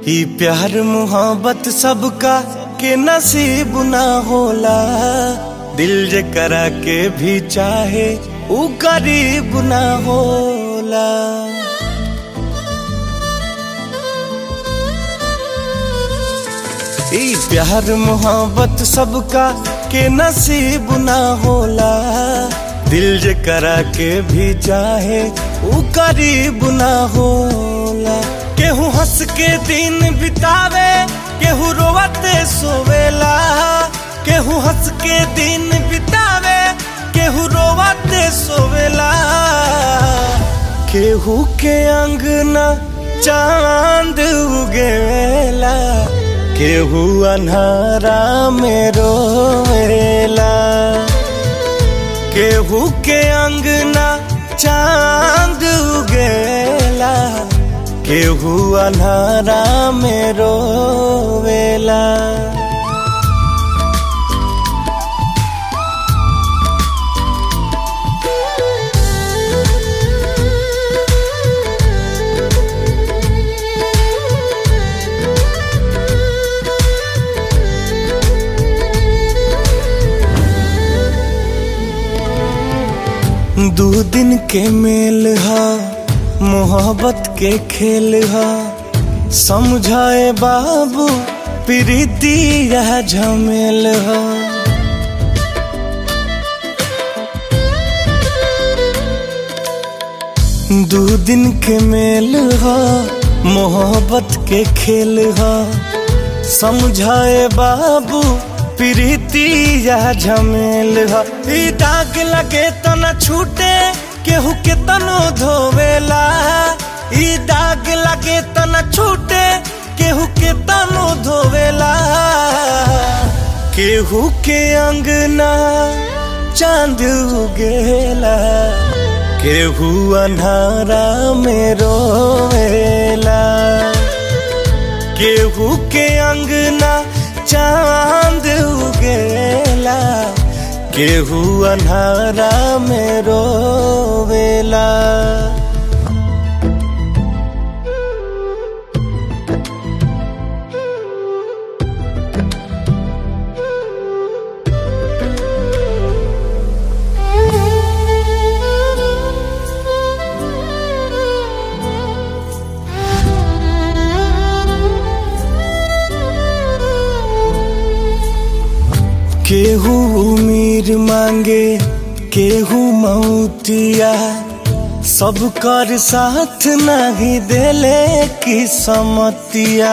ई प्यार मोहब्बत सबका के नसीब ना होला दिल जे करा के भी चाहे ऊ गरीब ना होला ई प्यार मोहब्बत सबका के नसीब ना होला दिल जे करा के भी चाहे ऊ करीब ना होला केहू हंस के दिन बितावे केहू रोवते सोवेला केहू हंस के दिन बितावे केहू रोवते सोवेला केहू के अंगना चांद उगेला केहू अन्हारा में रोवेला केहू के अंगना चांद उगेला केहू अन्हारा में रोवेला दू दिन के मेल हा मोहब्बत के खेल हा समझाए बाबू प्रीति यह झमेल हा दू दिन के मेल हा मोहब्बत के खेल हा समझाए बाबू प्रीति यह झमेल हा ई दाग लगे त न छूटे केहू के तनो धोवेला ई दाग लगे त न छूटे केहू के तनो धोवेला केहू के अंगना चांद उगेला केहू अन्हारा में रोवेला केहू के अंगना चांद उगेला केहू अन्हारा में रोवेला केहू उमीर मांगे केहू मौतिया सब कर साथ नहीं देले की समतिया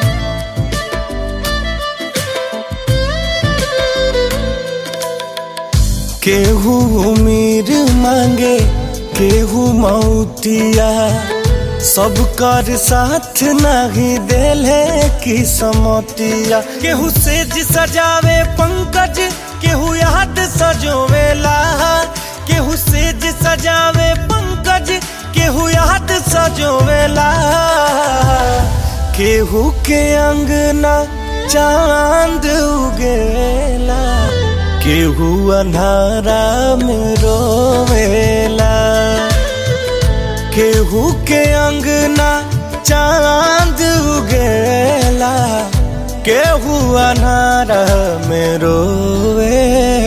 केहू उमीर मांगे केहू मौतिया सब कर साथ नहीं देले की समतिया केहू सेज सजावे पंकज केहू याद सजोवेला केहू सेज सजावे पंकज केहू याद सजोवेला केहू के अंगना चांद उगेला केहू अन्हारा में रोवेला केहू के अंगना चांद उगेला केहू अनार में रोवे